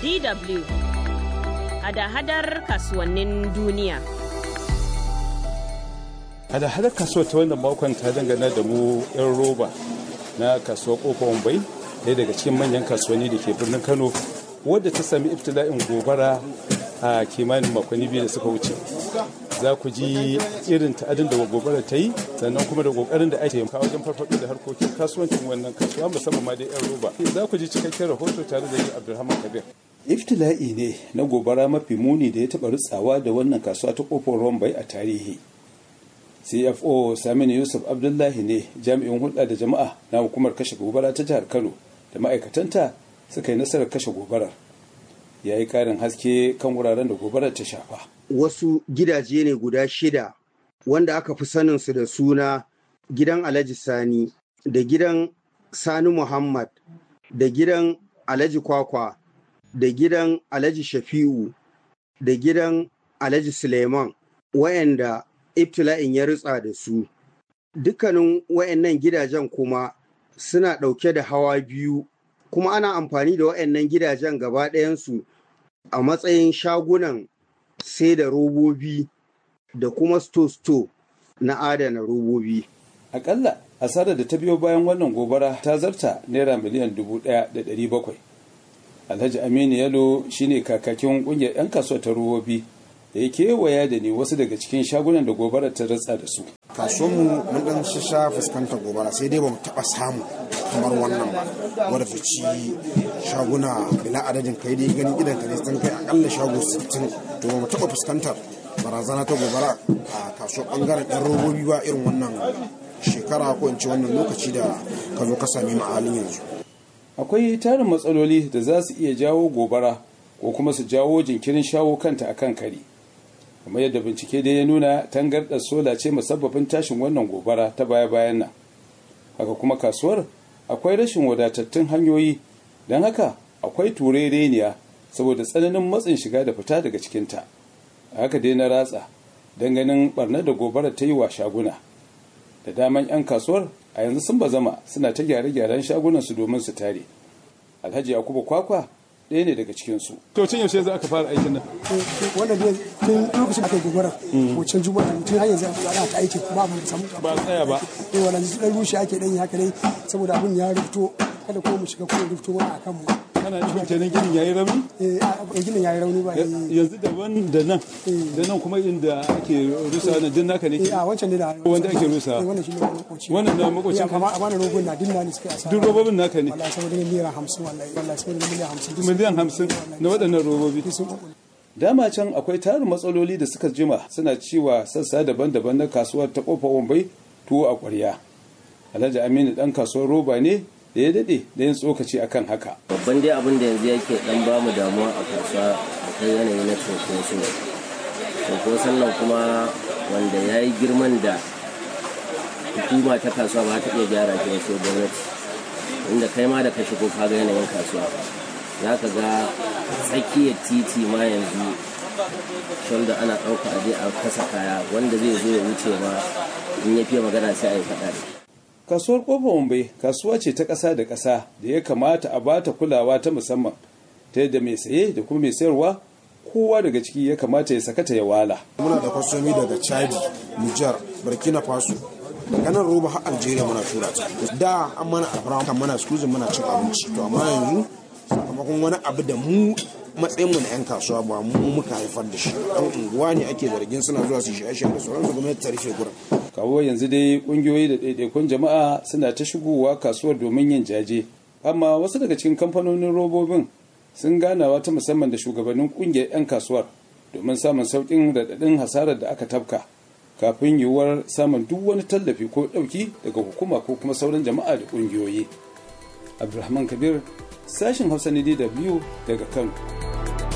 DW hada-hadar kasuwannin duniya. hada-hadar kasuwa ta wannan makon ta dangana da mu 'yan roba na kasuwar kofar bai ɗaya daga cikin manyan kasuwanni da ke birnin kano wadda ta sami iftila'in gobara a kimanin makonni biyu da suka wuce za ku ji irin ta'adin da gobara ta yi sannan kuma da kokarin da ake kawo wajen farfaɗo da harkokin kasuwancin wannan kasuwa musamman ma dai 'yan roba za ku ji cikakken rahoto tare da ni abdulrahman kabir iftila'i ne na gobara mafi muni da ya taɓa rutsawa da wannan kasuwa ta kofar rombai a tarihi cfo saminu yusuf abdullahi ne jami'in hulɗa da jama'a na hukumar kashe gobara ta jihar kano da ma'aikatanta suka yi nasarar kashe gobarar ya yi ƙarin haske kan wuraren da gobarar ta shafa wasu gidaje ne guda shida wanda aka fi saninsu da suna gidan alhaji sani da gidan sani muhammad da gidan alhaji kwakwa da gidan alhaji shafi'u da gidan alhaji suleiman wayanda ibtila'in ya ritsa da su dukkanin wayannan gidajen kuma suna ɗauke da hawa biyu kuma ana amfani da wayannan gidajen gaba ɗayansu a matsayin shagunan sai da robobi da kuma sto-sto na adana robobi. akalla asarar da ta biyo bayan wannan gobara ta zarta naira miliyan dubu ɗaya da ɗari bakwai alhaji aminu yalo shine kakakin ƙungiyar 'yan kasuwar ta robobi da ya kewaya da ni wasu daga cikin shagunan da gobarar ta ratsa da su. kasuwanmu mun dan sha fuskantar gobara sai dai ba mu taba samu kamar wannan ba wadda ta ci shaguna bila adadin kai dai gani idan ka sun kai akalla shago 60 to ba mu taba fuskantar barazana ta gobara a kasuwar bangaren yan robobi ba irin wannan shekara ko in ce wannan lokaci da ka zo ka sami mu a halin yanzu akwai tarin matsaloli da za su iya jawo gobara ko kuma su jawo jinkirin shawo kanta akan kari kamar yadda bincike dai ya nuna tangarɗar sola ce musabbabin tashin wannan gobara ta baya-bayan nan haka kuma kasuwar akwai rashin wadatattun hanyoyi don haka akwai turereniya saboda tsananin matsin shiga da fita daga cikinta a haka dai na ratsa don ganin barnar da gobara ta yi wa shaguna da daman 'yan kasuwar a yanzu sun bazama suna ta gyare-gyaren shagunansu domin su tare alhaji yakubu kwakwa ɗaya ne daga cikinsu. To tun yaushe za aka fara aikin nan? Wanda ne tun lokacin aka yi gobara wancan juma'a tun har yanzu ana ta aikin ba mu samu ba tsaya ba. Eh wannan dan rushe ake dan yi haka dai saboda abun ya rufto kada ko mu shiga ko rufto mana akan mu. Kana nufin kenan ginin yayi rauni? Eh ginin yayi rauni ba. Yanzu daban da nan da nan kuma inda ake rusa nan din naka ne? Eh a wancan ne da wanda ake rusa. wannan shi ne makoci. Wannan na makocin ka. Amma amma rogon na dinna ne suka asara. Duk robobin naka ne? Wallahi saboda miliyan 50 wallahi wallahi saboda miliyan 50. Miliyan 50 na waɗannan robobi. Dama can akwai tarin matsaloli da suka jima suna ciwa sassa daban-daban na kasuwar ta kofar Wambai tuwo a ƙwarya. Alhaji Aminu ɗan kasuwar roba ne da ya daɗe da yin tsokaci akan haka. Babban dai abin da yanzu yake ɗan ba mu damuwa a kasuwa akwai yanayi na cunkoso. Cunkoson nan kuma wanda ya yi girman da hukuma ta kasuwa ba ta iya gyara shi ba sai gwamnati. Inda kai ma da ka shigo ka ga yanayin kasuwa. Za ka ga tsakiyar titi ma yanzu shoulder ana ɗauka aje a kasa kaya wanda zai zo ya wuce ma in ya fiye magana sai a yi faɗa da kasuwar kofar wambai kasuwa ce ta ƙasa da ƙasa da ya kamata a bata kulawa ta musamman ta yadda mai saye da kuma mai sayarwa kowa daga ciki ya kamata ya sakata ya wala muna da kwasomi daga chadi niger burkina faso daga nan roba har algeria muna tura ta da an mana alfara kan mana skuzin muna cin abinci to amma yanzu sakamakon wani abu da mu matsayin mu na yan kasuwa ba mu muka haifar da shi dan unguwa ne ake zargin suna zuwa su shaye da sauransu gwamnati ta rufe gurin kawo yanzu dai kungiyoyi da ɗaiɗaikun jama'a suna ta shigowa kasuwar domin yin jaje amma wasu daga cikin kamfanonin robobin sun ganawa ta musamman da shugabannin kungiyar 'yan kasuwar domin samun sauƙin raɗaɗin hasarar da aka tafka kafin yiwuwar samun duk wani tallafi ko ɗauki daga hukuma ko kuma sauran jama'a da ƙungiyoyi abdulrahman kabir sashen hausa na dw daga kano